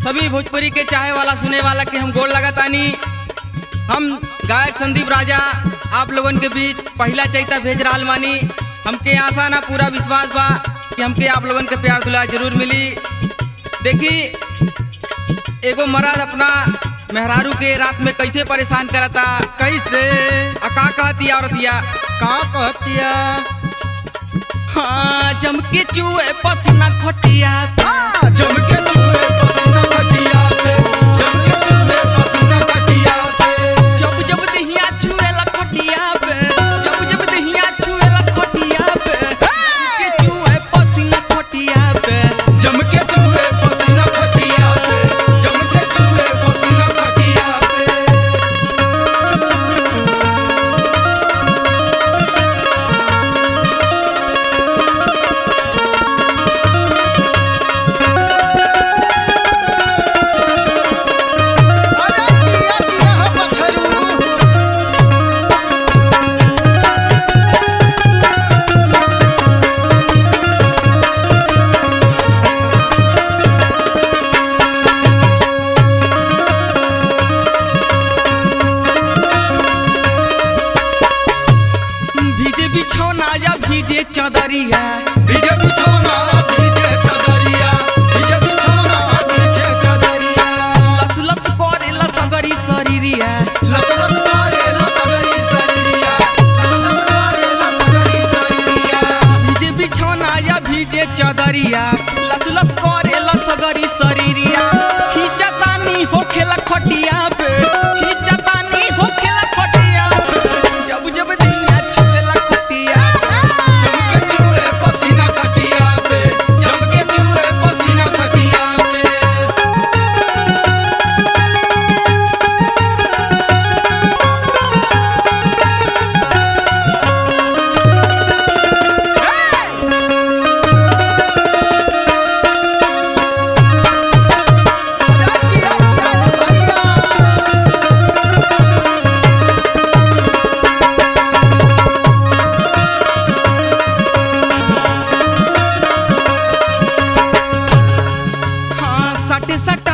सभी भोजपुरी के चाहे वाला सुने वाला के हम गोड़ लगातानी हम गायक संदीप राजा आप लोगन के बीच पहला चैता भेज रहा मानी हमके आशा ना पूरा विश्वास बा कि हमके आप लोगन के प्यार दुलार जरूर मिली देखी एगो मर्द अपना मेहरारू के रात में कैसे परेशान करता कैसे आ का कहती औरतिया का कहतिया हाँ जमके चूहे पसीना खटिया हाँ, जम के चूहे पसीना खटिया पे जम के चूहे पसीना खटिया पे जब जब दहिया छुएला खटिया पे जब जब दहिया छुएला खटिया पे जमके चूहे पसीना खटिया पे जम के चूहे पसीना खटिया पे जम के चूहे पसीना खटिया पे अरे जिया जिया हो बछरू भीजे बिछौना या भीजे चादरिया भीजे बिछौना भीजे चादरिया भीजे बिछौना भीजे चादरिया लस लस करेला सगरी शरीरिया लस लस मारे लसगरी शरीरिया लस लस मारे लसगरी शरीरिया भीजे बिछौना या भीजे चादरिया लस लस करेला सगरी शरीरिया खींचतानी होखेला खटिया पे खींचतानी होखेला खटिया पे जब जब दहिया छुएला खटिया पे जम के चूहे पसीना खटिया पे जम के चूहे पसीना खटिया पे जिया जिया भैया हाँ सटे सटे